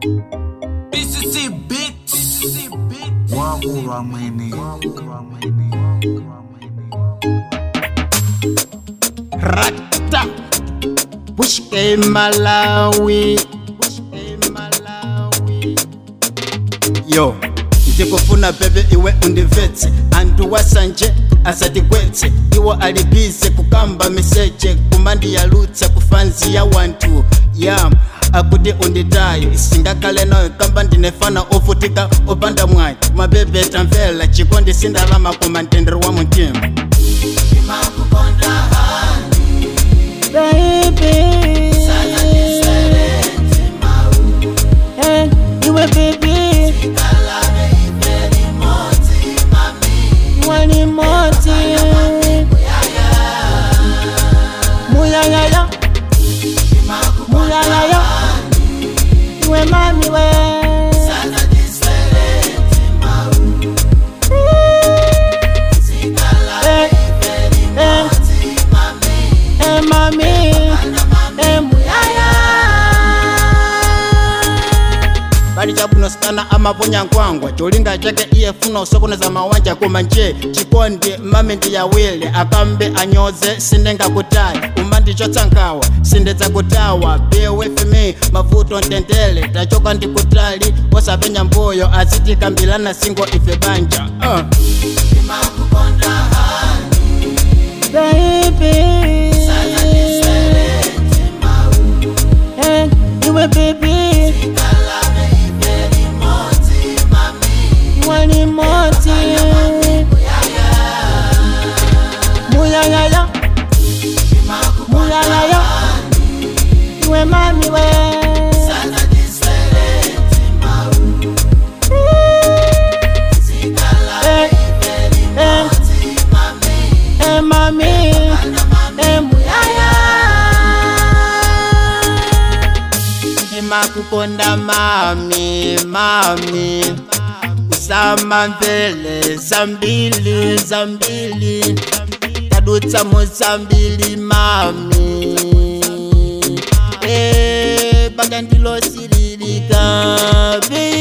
BCC Beats. wakulwa mwene rata pushke malawi Pushke Malawi. yo ndikufuna bebe iwe undivetse anthu wasanje asatigwetse iwo alibize kukamba miseche kumandiyalutsa kufanzi ya wanthu ya akuti unditayo isingakale nayo kamba ndinefana ofutika opanda mwayi mabebe tamvela chikondi sindalama koma mtendere wa mutima baby. Eh, iwe baby. Wani moti. Muyayaya. Muyayaya. Iwe mami we. Eh, eh. Eh, mami. Eh, muyaya. bali chabunosikana amaponya nkwangwa cholinga chake iye funa usokoneza mawanja koma nje chikondi mami ndiyawile akambe anyoze sindingakutayi uma ndichotsankawa sindidzakutawa be with me mavuto ntendele tachoka ndikutali wasapenya mbuyo azitikambilana singo ife banja uh. baby. Eh, iwe baby. Wani moti. Muyayaya. Muyayaya. Iwe mami we. Eh, eh. Eh, mami. Eh, muyaya. ndimakukonda mami mami usama mvele zambili zambili tadutsa muzambili mami e banga ndilosililika